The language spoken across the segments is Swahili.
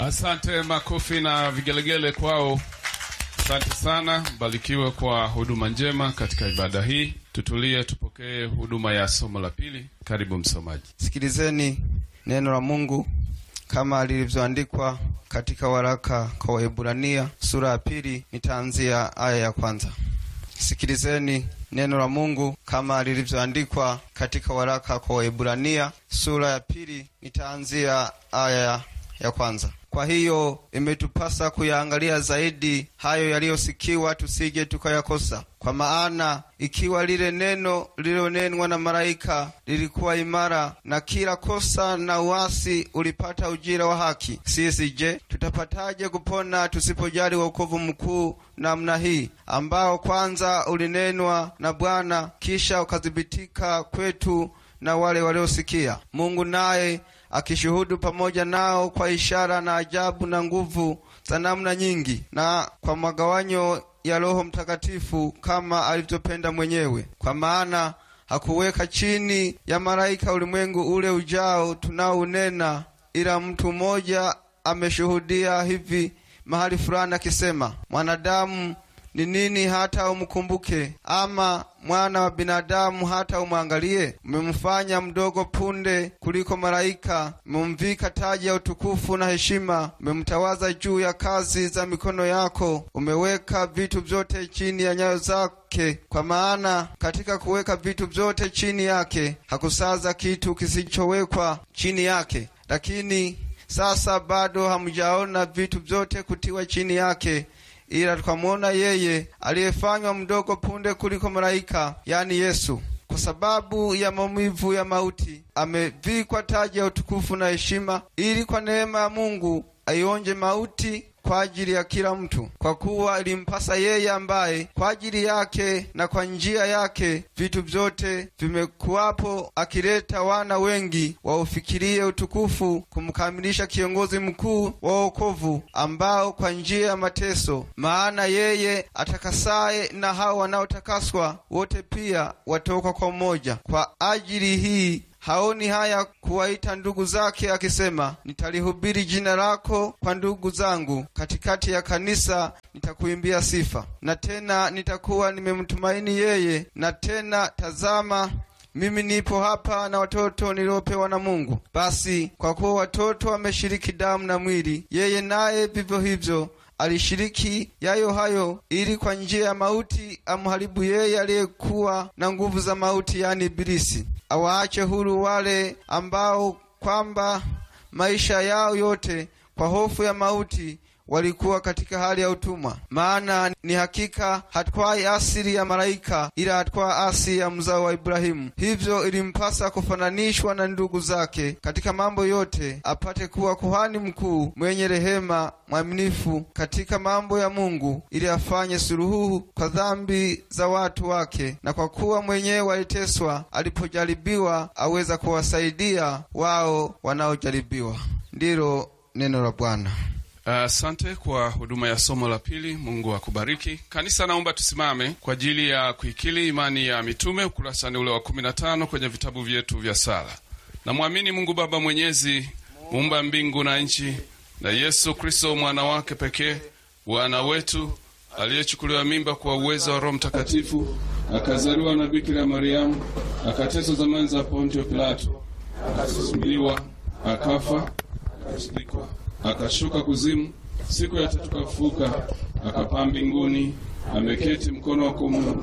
Asante, makofi na vigelegele kwao. Asante sana, mbarikiwe kwa huduma njema katika ibada hii. Tutulie, tupokee huduma ya somo la pili. Karibu msomaji. Sikilizeni neno la Mungu kama lilivyoandikwa katika waraka kwa Waebrania sura ya pili, nitaanzia aya ya kwanza. Sikilizeni neno la Mungu kama lilivyoandikwa katika waraka kwa Waebrania sura ya pili, nitaanzia aya ya kwanza. Kwa hiyo imetupasa kuyaangalia zaidi hayo yaliyosikiwa, tusije tukayakosa. Kwa maana ikiwa lile neno lililonenwa na malaika lilikuwa imara, na kila kosa na uasi ulipata ujira wa haki, sisi je, tutapataje kupona tusipojali wokovu mkuu namna hii, ambao kwanza ulinenwa na Bwana, kisha ukathibitika kwetu na wale waliosikia, Mungu naye akishuhudu pamoja nao kwa ishara na ajabu na nguvu za namna nyingi, na kwa magawanyo ya Roho Mtakatifu kama alivyopenda mwenyewe. Kwa maana hakuweka chini ya malaika ulimwengu ule ujao tunaounena, ila mtu mmoja ameshuhudia hivi mahali fulani akisema, mwanadamu ni nini hata umkumbuke, ama mwana wa binadamu hata umwangalie? Umemfanya mdogo punde kuliko malaika, umemvika taji ya utukufu na heshima, umemtawaza juu ya kazi za mikono yako, umeweka vitu vyote chini ya nyayo zake. Kwa maana katika kuweka vitu vyote chini yake hakusaza kitu kisichowekwa chini yake. Lakini sasa bado hamjaona vitu vyote kutiwa chini yake ila tukamwona yeye aliyefanywa mdogo punde kuliko malaika, yani Yesu, kwa sababu ya maumivu ya mauti, amevikwa taji ya utukufu na heshima, ili kwa neema ya Mungu aionje mauti kwa ajili ya kila mtu, kwa kuwa ilimpasa yeye ambaye kwa ajili yake na kwa njia yake vitu vyote vimekuwapo, akileta wana wengi waufikirie utukufu, kumkamilisha kiongozi mkuu wa wokovu, ambao kwa njia ya mateso, maana yeye atakasaye na hao wanaotakaswa wote pia watoka kwa mmoja. Kwa ajili hii haoni haya kuwaita ndugu zake, akisema, nitalihubiri jina lako kwa ndugu zangu, katikati ya kanisa nitakuimbia sifa. Na tena nitakuwa nimemtumaini yeye, na tena tazama mimi nipo hapa na watoto niliopewa na Mungu. Basi kwa kuwa watoto wameshiriki damu na mwili, yeye naye vivyo hivyo alishiriki yayo hayo, ili kwa njia ya mauti amharibu yeye aliyekuwa na nguvu za mauti, yani Ibilisi, awaache huru wale ambao kwamba maisha yao yote kwa hofu ya mauti walikuwa katika hali ya utumwa. Maana ni hakika hatwai asili ya malaika, ila hatwaa asili ya mzao wa Ibrahimu. Hivyo ilimpasa kufananishwa na ndugu zake katika mambo yote, apate kuwa kuhani mkuu mwenye rehema, mwaminifu katika mambo ya Mungu, ili afanye suluhu kwa dhambi za watu wake. Na kwa kuwa mwenyewe aliteswa alipojaribiwa, aweza kuwasaidia wao wanaojaribiwa. Ndilo neno la Bwana. Asante uh, kwa huduma ya somo la pili. Mungu akubariki. Kanisa, naomba tusimame kwa ajili ya kuikili imani ya mitume, ukurasani ule wa kumi na tano kwenye vitabu vyetu vya sala. Namwamini Mungu Baba Mwenyezi, muumba mbingu na nchi, na Yesu Kristo mwana wake pekee, Bwana wetu, aliyechukuliwa mimba kwa uwezo wa Roho Mtakatifu, akazaliwa na Bikira Mariamu, akateswa zamani za Pontio Pilato, akasulubiwa, akafa, akazikwa akashuka kuzimu, siku ya tatu kafuka, akapaa mbinguni, ameketi mkono wa kuume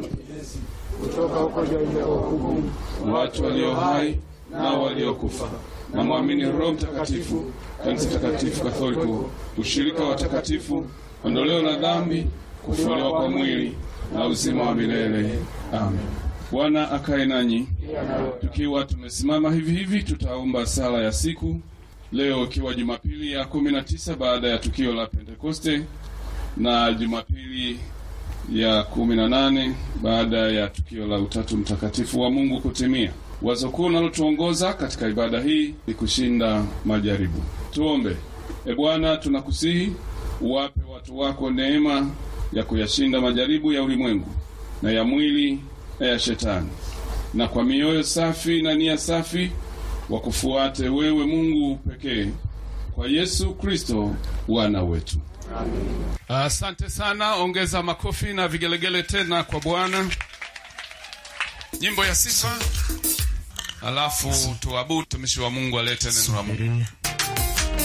kutoka huko hukumu watu walio hai nao waliokufa. Na mwamini Roho Mtakatifu, kanisa takatifu Katholiko, ushirika wa takatifu, ondoleo la dhambi, kufufuliwa kwa mwili na uzima wa milele. Amen. Bwana akae nanyi. Tukiwa tumesimama hivi hivi, tutaomba sala ya siku Leo ikiwa Jumapili ya kumi na tisa baada ya tukio la Pentekoste na Jumapili ya kumi na nane baada ya tukio la Utatu Mtakatifu wa Mungu kutimia. Wazo kuu nalotuongoza katika ibada hii ni kushinda majaribu. Tuombe. E Bwana, tunakusihi uwape watu wako neema ya kuyashinda majaribu ya ulimwengu na ya mwili na ya Shetani, na kwa mioyo safi na nia safi wakufuate wewe Mungu pekee kwa Yesu Kristo Bwana wetu. Asante sana, ongeza makofi na vigelegele tena kwa Bwana. Nyimbo ya sifa, alafu tuabudu. Mtumishi wa Mungu alete neno la Mungu. Subiria